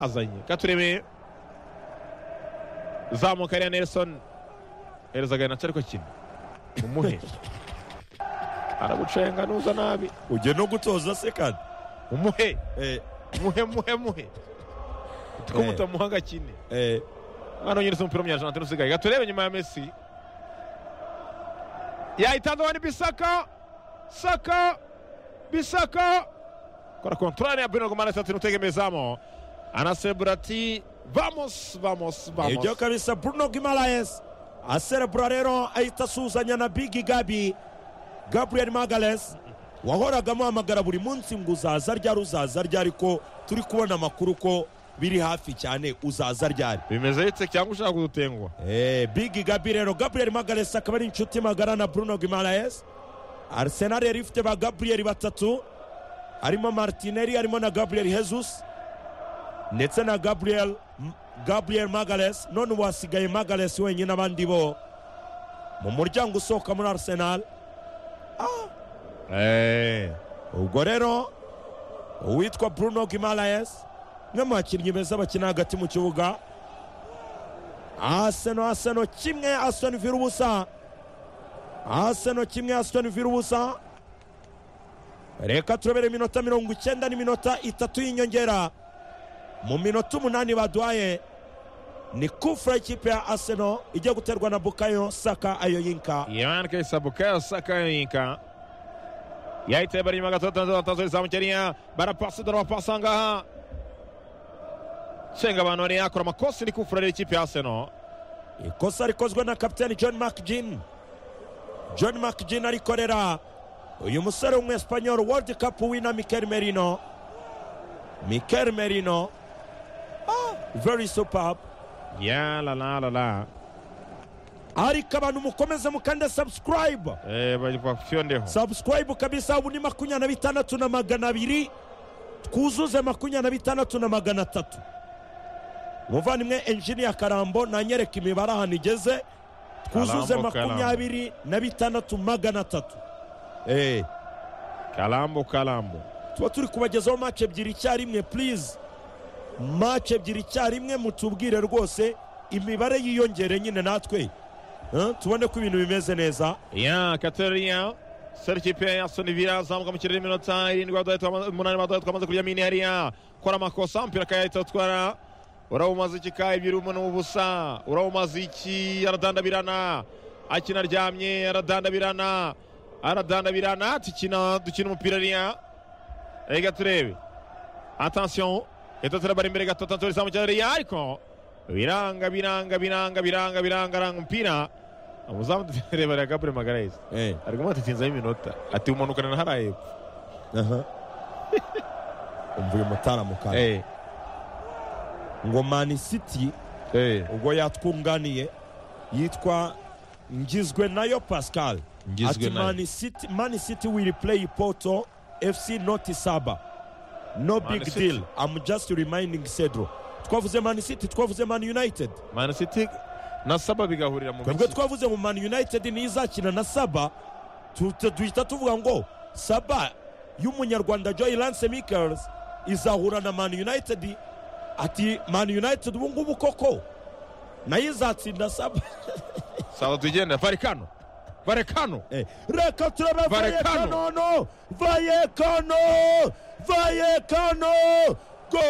azanye gatureme zamuka ariya nelson hereza agahinatse ariko kina umuhe aragucenga nuza nabi ugiye no gutoza se kandi umuhe Eh, muhe muhe muhe ko Eh. mutamuha gakine eh, hano nyine umupira w'umunyarwanda usigaye gaturebe nyuma ya messi yahitanze wani bisaka saka bisaka kora kontorane ya bruno gomara itatu imutegemezamo anasebura ati vamos vamos ibyo vamos kabisa bruno gimaraes aserebura rero ahita asuhuzanya na bigi gabi gabriel magales wahoraga amuhamagara buri munsi ngo uzaza ryari uzaza ryari ko turi kubona amakuru ko biri hafi cyane uzaza ryari bimeze bite cyangwa ushaka kudutengwa Eh, bigi gabi rero gabriel magales akaba ari inshuti magara na bruno gimaraes arsenal yari ifite ba gabriel batatu harimo martinelli harimo na gabriel jesus ndetse na gabriel gabriel magales none ubu hasigaye magales wenyine abandi bo mu muryango usohoka muri arsenal Eh, ubwo rero uwitwa bruno gimaraes umwe mu bakinnyi beza bakina hagati mu kibuga aseno aseno kimwe aston villa ubusa aseno kimwe aston villa ubusa reka turabere iminota mirongo icyenda n'iminota itatu y'inyongera mu minota umunani baduhaye ni kufura y'ikipe ya aseno ijya guterwa na bukayo saka ayoyinka Ivan Kaysa Bukayo Saka yinka yahitaye bari inyuma gato tanzo tanzo izamukiriya barapasi dore wapasa ngaha cenga abantu bari yakora amakosa iri kufura rero ikipe ya Arsenal ikosa rikozwe na kapiteni john mcgin john mcgin arikorera uyu musore w'umwesipanyol world cup wina mikel merino mikel merino ah, very superb ya la la la la ariko abantu mukomeze mukande subscribe eh bari kwa ndeho subscribe kabisa ubu ni makumyabiri na bitandatu na magana abiri twuzuze makumyabiri na bitandatu na magana atatu umuvandimwe enjiniya karambo nanyereka imibare ahantu igeze twuzuze Karambo, Karambo. makumyabiri na bitandatu magana atatu Eh, kalambo kalambo tuba turi kubagezaho mace ebyiri icyarimwe please mace ebyiri icyarimwe mutubwire rwose imibare yiyongere nyine natwe Eh, tubone ko ibintu bimeze neza ya kateriya seri ikipe ya Aston Villa zamuka mu kirere iminota irindwi baduhaye twamaze- umunani baduhaye twamaze kurya mini hariya kora amakosa umupira akayahita atwara urawumaze iki ka ebyiri umuntu w'ubusa urawumaze iki aradandabirana akina aryamye aradandabirana aradandabirana dukina dukina umupira hariya reka turebe atansiyo leta turabara imbere gato tanto rizamu cyane hariya ariko biranga biranga biranga biranga biranga aranga umupira umuzamu turebera Gabriel Magalhaes Eh, ariko mwatinzeho iminota ati umanukana na hariya hepfo aha umva uyu mutaramuka Eh, ngo mani city eh. ubwo yatwunganiye yitwa ngizwe nayo pascal ati mani city mani city will play porto fc not saba no Man big City. deal i'm just reminding cedro twavuze mani city twavuze mani united Man City na saba bigahurira mu twebwe mikino twavuze mu mani united niyo izakina na saba tu- tu- duhita tuvuga ngo saba y'umunyarwanda joy lance michels izahura na mani united ati mani united ubu ngubu koko nayo izatsinda saba sawa tugenda varekano varekano Eh, reka turebe Vallecano. vayekano no vayekano vayekano